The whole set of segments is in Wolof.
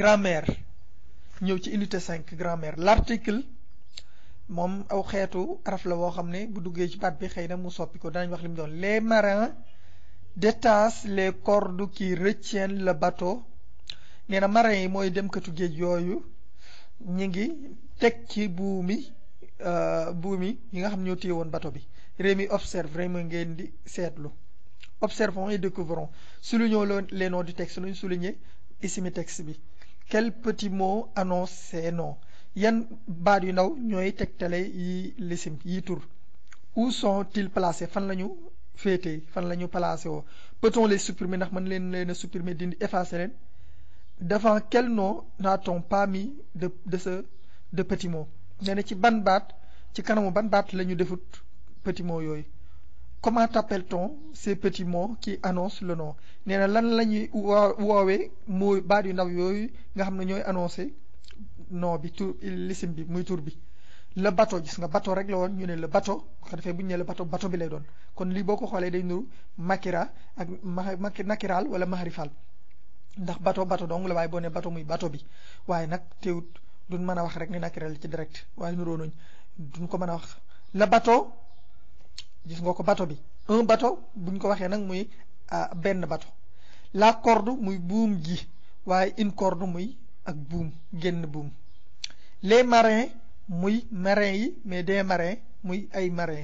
grammaire ñëw ci unité 5 grammaire l'article moom aw xeetu araf la woo xam ne bu duggee ci baat bi xëy na mu soppi ko danañ wax li mu doon les marins détachent les cordes qui retiennent le bateau nee na marins yi mooy demkatu géej yooyu ñi ngi teg ci buumi buumi yi nga xam ñoo téye woon bateau bi Rémi observe vraiment ngeen di seetlu observons et découvrons soulignons les noms du texte luñ souligner ici mi texte bi quel petit mot annonce ces noms yan baat yu ndaw ñooy tegtale yi lisim yi tur où sont-ils placés fan la ñu féetee fan la ñu placé woo peut-on les supprimer ndax mën leen leen a supprimer dindi effacer leen devant quel nom n'a-t-on pas mis de de ce de petit mot nee na ci ban baat ci kanamu ban baat la ñu defut petit mot yooyu comment appelle-t-on ces petits mots qui annoncent le nom nee na lan la ñuy woo woowee mooy baat yu ndaw yooyu nga xam ne ñooy annoncé nom bi tur lisim bi muy tur bi le bateau gis nga bateau rek la woon ñu ne le bateau bu ko defee bu ñu nee le bateau bateau bi lay doon kon lii boo ko xoolee day nuru makira ak ma nakiraal wala maharifal ndax bateau bateau dong la waaye boo nee bateau muy bateau bi waaye nag teewut duñ mën a wax rek ni nakiral ci direct waaye nuroo nañ duñ ko mën a wax le bateau gis nga ko bateau bi un bateau buñ ko waxee nag muy benn bateau la corde muy buum gi waaye une corde muy ak buum génn buum les marins muy marins yi mais des marins muy ay marins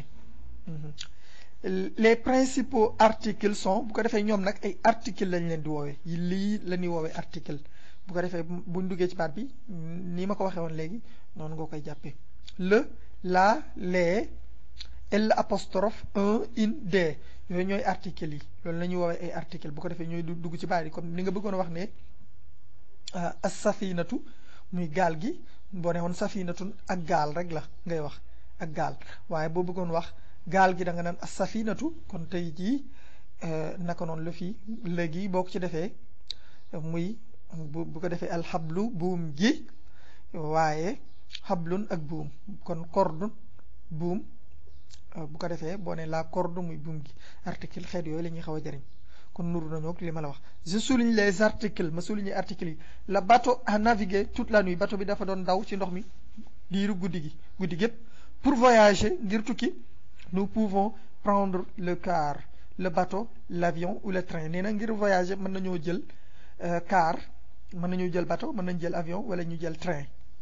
les principaux articles sont bu ko defee ñoom nag ay articles lañ leen di woowee lii la ñuy woowee article bu ko defee buñ duggee ci baat bi nii ma ko waxee woon léegi noonu nga koy jàppee le la les l apostrophe un in des yooyu ñooy articles yi loolu la ñuy woowee ay articles bu ko defee ñooy dugg ci baat yi comme ni nga bëggoon a wax ne as safinatu muy gaal gi boo ne woon safinatun ak gaal rek la ngay wax ak gaal waaye boo bëggoon wax gaal gi da nga naan as safinatu kon tey jii naka noonu la fii léegi boo ko ci defee muy bu bu ko defee alxablu buum gi waaye xablun ak buum kon corde buum bu ko defee boo ne la corde muy buum gi article xeet yooyu la ñuy xaw a jëriñ kon nuru nañoo li ma la wax je souligne les articles ma souligne articles yi le bateau a navigué toute la nuit bateau bi dafa doon daw ci ndox mi diiru guddi gi guddi gépp pour voyager ngir tukki nous pouvons prendre le car le bateau l'avion ou le train nee na ngir voyager mën nañoo jël car mën nañoo jël bateau mën nañu jël avion wala ñu jël train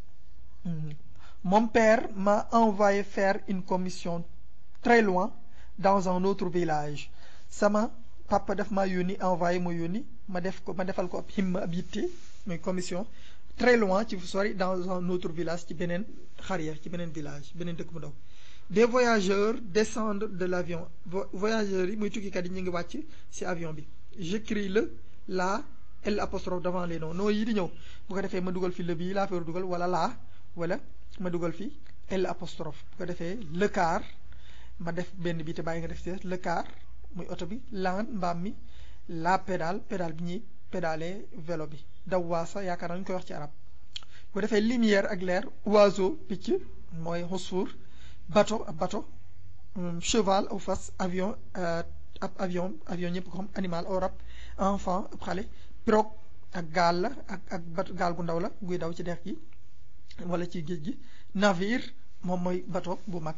mon père m'a envoyé faire une commission très loin dans un autre village sama papa daf maa yónni envoyé ma yónni ma def ko ma defal ko ab himma ab yitte muy commission très loin ci fu sori dans un autre village ci beneen xariya ci beneen village beneen dëkk bu ndaw des voyageurs descendent de l'avion voyageurs yi muy tukkikat yi ñu ngi wàcc ci avion bi j'écris le la l apostrophe devant les noms noo yi di ñëw bu ko defee ma dugal fi le bii laa fa dugal wala laa wala ma dugal fi l apostrophe bu ko defee le car ma def benn bi te bàyyi nga def ci le car muy oto bi laan mbaam mi la pédale pédale bi ñuy pédaler vélo bi daw waasa yaakaar naa ñu koy wax ci arab bu defee lumière ak leer oiseau picc mooy xusuur bateau ab bateau cheval aw fas avion ab avion avion ñëpp ko xam animal aw rab enfant ab xale pirogue ak gaal la ak ak bat gaal gu ndaw la guy daw ci dex gi wala ci géej gi navire moom mooy bateau bu mag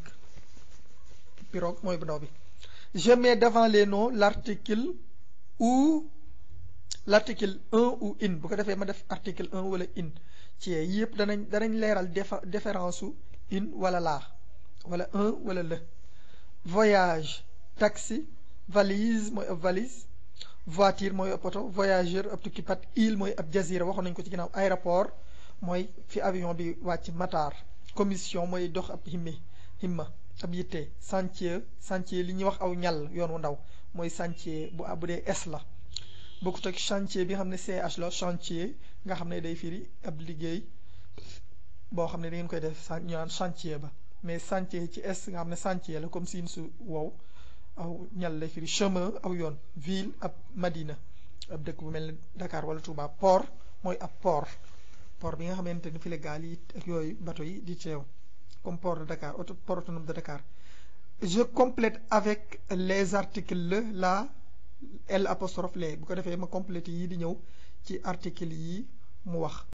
pirogue mooy bu ndaw bi je mets devant les noms l'article ou l'article un ou in bu ko defee ma def article un wala in ci yëpp danañ danañ leeral différence su in wala laa wala un wala le voyage taxi valise mooy ab valise voiture mooy ab oto voyageur ab tukkipat île mooy ab jazira waxoon nañu ko ci ginnaaw aéroport mooy fi avion bi wàcc matar commission mooy dox ab himmi himma ab yitte chantier chantier li ñuy wax aw ñal yoon wu ndaw mooy chantier bu bu dee S la bokkut ak chantier bi nga xam ne CH la chantier nga xam ne day firi ab liggéey boo xam ne da ngeen koy def ñu naan chantier ba mais chantier ci S nga xam ne chantier la comme siin su wow aw ñal lay firi chemin aw yoon ville ab Madina ab dëkk bu mel ne Dakar wala Touba port mooy ab port port bi nga xamante ni fi la gaal yi ak yooyu bateau yi di teew comme port de Dakar auto port autonome de Dakar je complète avec les articles le la l apostrophe les bu ko defee ma complété yi di ñëw ci articles yi mu wax